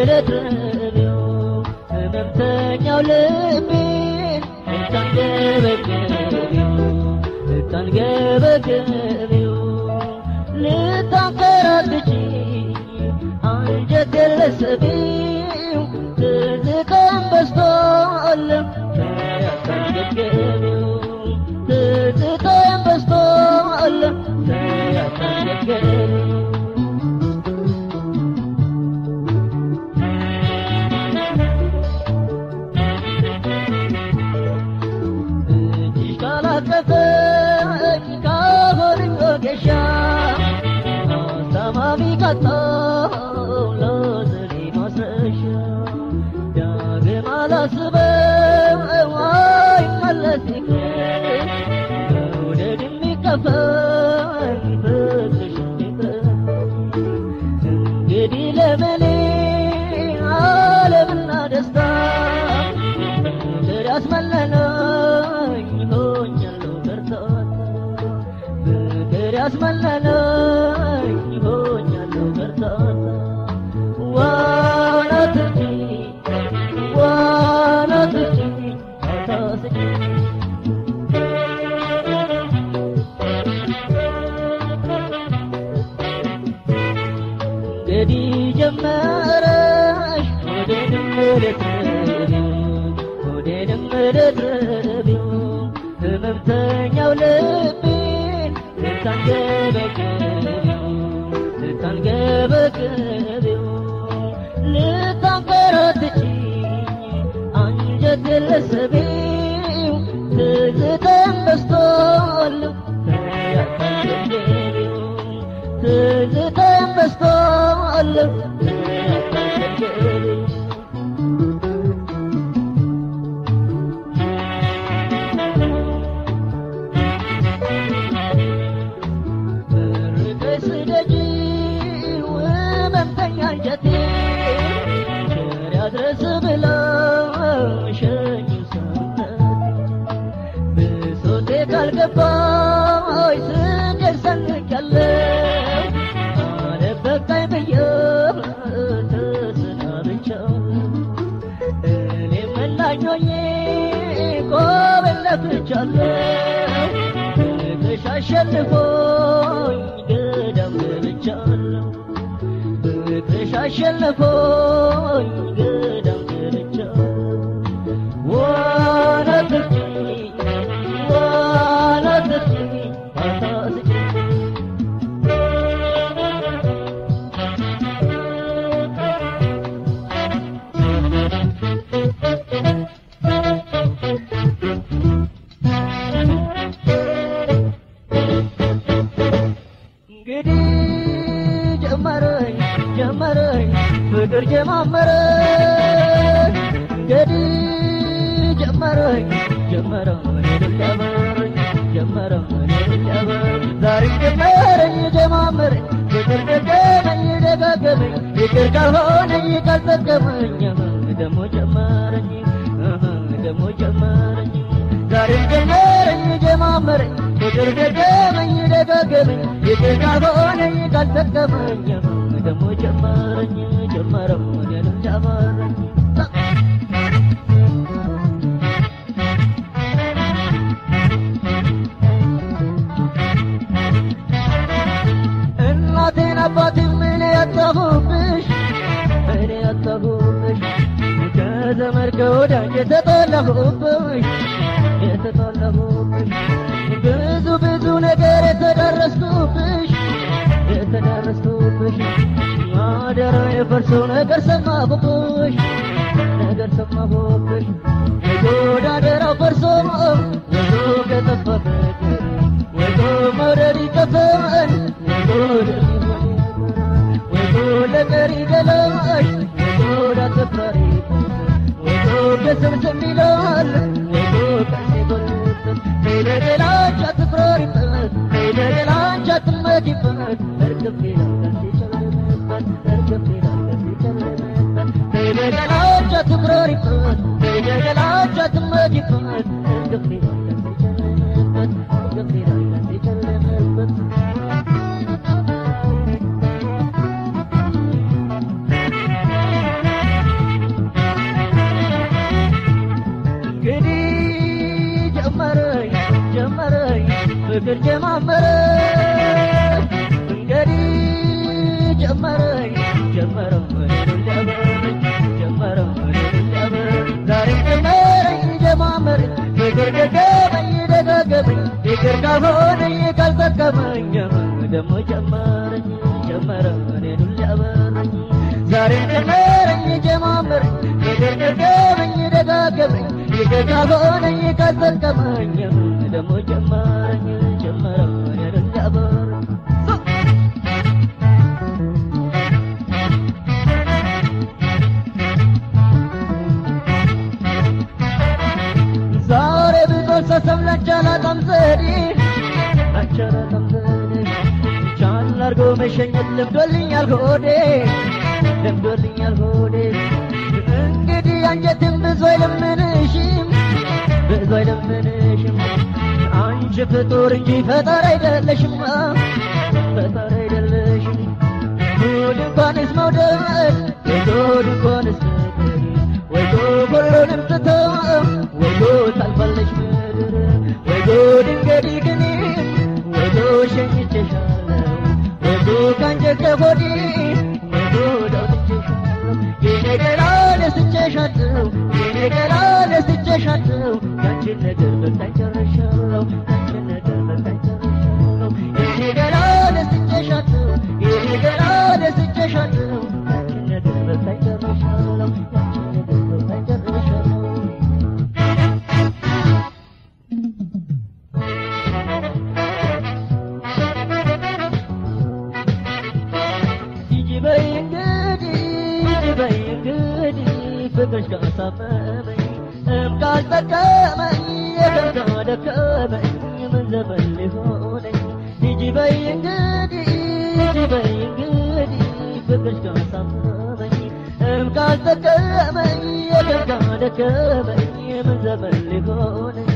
መረትረቢው ህመምተኛው ልቤን ልታንገበገቢው ልታንገበገቢው ልታንከራትቺ አንጀት የለሰቢው ትዝታን በስቷል ያታንገገቢው ትዝታን በስቷል ያታንገገቢው እጅሽ ካላቀፈኝ ካሆንኝ ወጌሻ አስታማሚ ካጣው ለዘዴ ማስረሻ ዳግም አላስበው አይመለስ ይቅር መውደድ የሚከፈኝ ፍቅርሽ የሚከፈኝ እንግዲህ ለምኔ ዓለምና ደስታ ፍቅር ያስመለለኝ ሆኛለሁ ከርታታ ፍቅር ያስመለለኝ ሆኛለሁ ከርታታ ዋና ትጂ ዋና ትጂ አታስጂ እንግዲህ ጀመረሽ ወዴንም ልትረቢው ወዴንም ልትረቢው ህመምተኛው ልቤን ልታንገበገቢው ልታንገበገቢው ልታንከራትቺ አንጀት የለሰቢው ትዝታን በስቷል ያታንገገቢው ትዝታን በስቷል ያታንገገቢው ርቀሽ ስደጂው ህመምተኛ አንጀቴ ቸር ያድረስ ብለሽ ሸኚው ሰውነቴ ብሶቴ ካልገባሽ ስደት ሰንቄያለሁ አለበቃኝ ብዬ ተሰናብቻለሁ እኔም መላኝ ሆኜ ቆሜን ለፍቻለሁ ፍቅርሽ አሸንፎኝ ገዳም ገብቻለሁ ፍቅርሽ አሸንፎኝ ገዳም ገብቻለሁ ዋና ትርጂ ዋና ትርጂ አታስጂ እንግዲህ ጀመረኝ ጀመረኝ ፍቅር ጀማመረኝ እንግዲህ ጀመረኝ ጀመረኝ ሊያበረኝ ጀመረኝ ሊያበረኝ ዛሬ ጀመረኝ ጀማመረኝ ፍቅር ደገመኝ ደጋገመኝ ፍቅር ካልሆነኝ ካልጠቀመኝ ደሞ ጀመረኝ ደሞ ጀመረኝ ዛሬ ጀመረኝ ጀማመረኝ ፍቅር ደገመኝ ደጋገመኝ ፍቅር ካልሆነኝ ካልጠቀመኝ ደሞ ጀመረኝ ጀመረው እኔንም ጀመረኝ እናቴን አባቴን ምን ያጣሁብሽ እኔ ያጣሁብሽ ከዘመድ ከወዳጅ የተጠላሁብሽ የተጠላሁብሽ ብዙ ብዙ ነገር የተደረስኩብሽ የተደረስኩብሽ ማደራ የፈርሰው ነገር ሰማሁብሽ ነገር ሰማሁብሽ የጎዳደራው ፈርሶ ወዞ ከጠፋበት ወዞ መውደድ ይጠፋል ወዞ ወዞ ለቀሪ ገላሽ ወዞ ዳተፈሪ ወዞ ከስምስም ይላል ወዞ ቀሴ ጎልበት ከይለገላች አትፍረሪበት ከይለገላች አትመኪበት እርግፍ ይላል ቀሴ ጨለመበት እርግፍ ይላል ቀሴ ጨለመበት ከይለገላች አትፍረሪበት ከይለገላች አትመኪበት እርግፍ ይላል ቀሴ ጨለመበት እርግፍ ይላል ቀሴ ጨለመበት ፍቅር ጀማመረኝ እንግዲህ ጀመረኝ ጀመረው እኔን ሊያበረኝ ጀመረው እኔን ሊያበረኝ ዛሬም ጀመረኝ ጀማመረኝ ፍቅር ደገመኝ ደጋገመኝ ፍቅር ካልሆነኝ ካልጠቀመኝ ደግሞ ጀመረኝ ጀመረው እኔን ሊያበረኝ ዛሬም ጀመረኝ ጀማመረኝ ፍቅር ደገመኝ ደጋገመኝ ፍቅር ካልሆነኝ ካልጠቀመኝ ደግሞ ጀመረኝ ጀመረው እኔን ሊያበረኝ ዛሬ ብዙ ሰሰብ ለንቻላ ጠምዘዴ አንቻላ ጠምዘዴ ቻል አርጎ መሸኘት ለምዶልኛል ሆዴ ለምዶልኛል ሆዴ እንግዲህ አንጀትም ብዙ አይለምንሽም ብዙ አይለምንሽም አንቺ ፍጡር እንጂ ፈጣሪ አይደለሽም ፈጣሪ አይደለሽም ጉድ እንኳንስ መውደድ የጉድ እንኳንስ ፍቅር ወይ ጉድ ሁሉንም ትቶ ወይ ጉድ ታልፋለች ምድር ወይ ጉድ እንግዲህ ግን ወይ ጉድ ሸኝቼሻለሁ ወይ ጉድ ካንጀት ከሆዴ ወይ ጉድ አውጥቼሻለሁ የኔ ገላ ደስቼሻለሁ የኔ ገላ ደስቼሻለሁ ያንቺን ነገር በቃኝ ጨርሻለሁ ያንቺን ነገር በቃኝ ጨርሻለሁ የኔ ገላ ደስቼሻለሁ የኔ ገላ ደስቼሻለሁ ያንቺን ነገር በቃኝ ጨርሻለሁ ያንቺን ነገር በቃኝ ጨርሻለሁ ሂጂ በይ እንግዲህ ሂጂ በይ እንግዲህ ፍቅርሽ ካሳመመኝ እም ካልጠቀመኝ የትም ካደከመኝ ምን ዘመን ሊሆነኝ ሂጂ በይ እንግዲህ ሂጂ በይ እንግዲህ ፍቅርሽ ካሳመመኝ እም ካልጠቀመኝ የትም ካደከመኝ ምን ዘመን ሊሆነኝ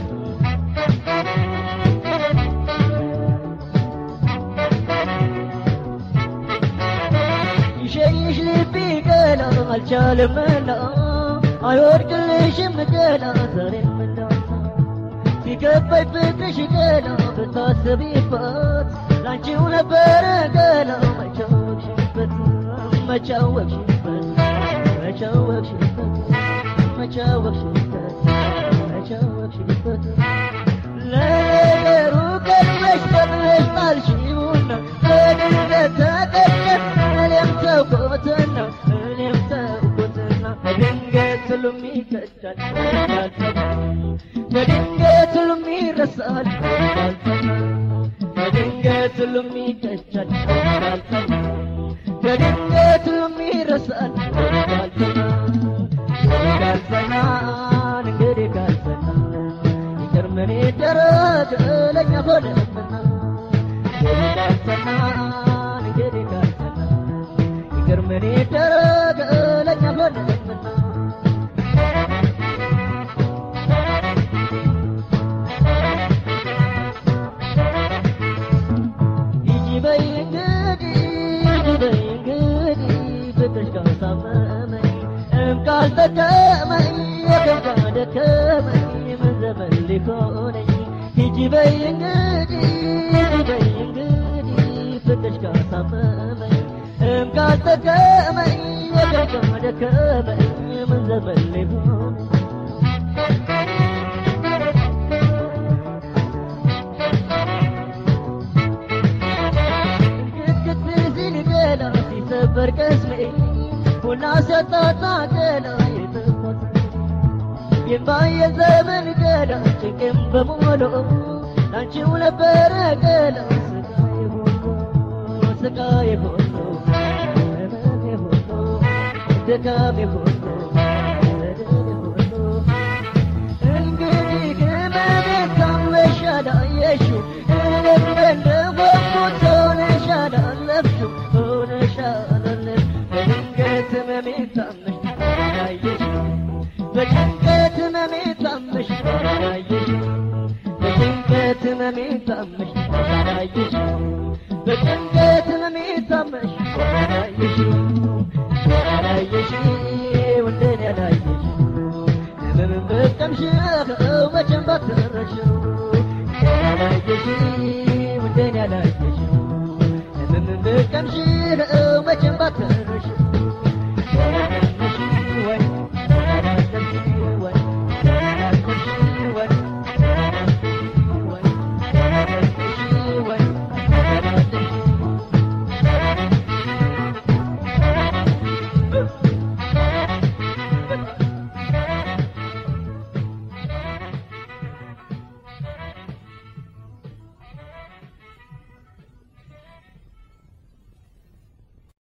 ይሸኝሽ ልቤ ገና አልቻለምና አይወድቅልሽም ገና ዛሬምና ሲገባኝ ፍቅርሽ ገና ብታስቢበት ላንቺው ነበረ ገና መቻወቅሽበት መቻወቅሽበት መቻወቅሽበት መቻወቅሽበት መቻወቅሽበት ለነገሩ ቀድመሽ ቀድመሽ ጣልሽውና በድንገት ተቀጨት እኔም ተውኩትና እኔም ተውኩትና በድንገት ሁሉም ይከዳል በድንገት ሁሉም ይረሳል በድንገት ሁሉም ይከዳል በድንገት ሁሉም ይረሳል ካልጸናን እንግዲህ ካልጸናን ይቅር ምን ይደረግ ለእኛ ሆነብና ካልጸናን እንግዲህ ካልጸናን ይቅር ምን ይደረግ ለእኛ ሆነብና ሂጂ በይ እንግዲህ ሂጂ በይ እንግዲህ ፍቅርሽ ካሳመመኝ እም ካልጠቀመኝ የትም ካደከመኝ ምን ዘመን ሊሆነኝ ሂጂ በይ እንግዲህ ሂጂ በይ እንግዲህ ፍቅርሽ ካሳመመኝ እም ካልጠቀመኝ የትም ካደከመኝ ምን ዘመን ሊሆነኝ ግድግድ ሲል ገላ ሲሰበር ቅስሜ ቡና ሲያጣጣ ገላ የተፋት የማየ ዘመን ገላ ጭንቅም በሙሉ ላንቺው ነበረ ገላ ስቃዬ ሁሉ ስቃዬ ሁሉ ህመሜ ሁሉ ድካሜ ሁሉ በደሌ ሁሉ እንግዲህ ህመሜ ታመሻል አየሽው እኔም እንደጓጉት ሆነሻል አለፍሽው ሆነሻል አለፍ በድንገት ህመሜ ታመሽ አየሽው በጭንቀት ህመሜ ታመሽ አየሽው በጭንቀት ህመሜ ታመሽ አየሽው በጭንቀት ህመሜ ታመሽ አየሽው አላየሽው እንደኔ አላየሽው ህመምን በቀምሽው መቼም ባትረሽው አላየሽው ባትር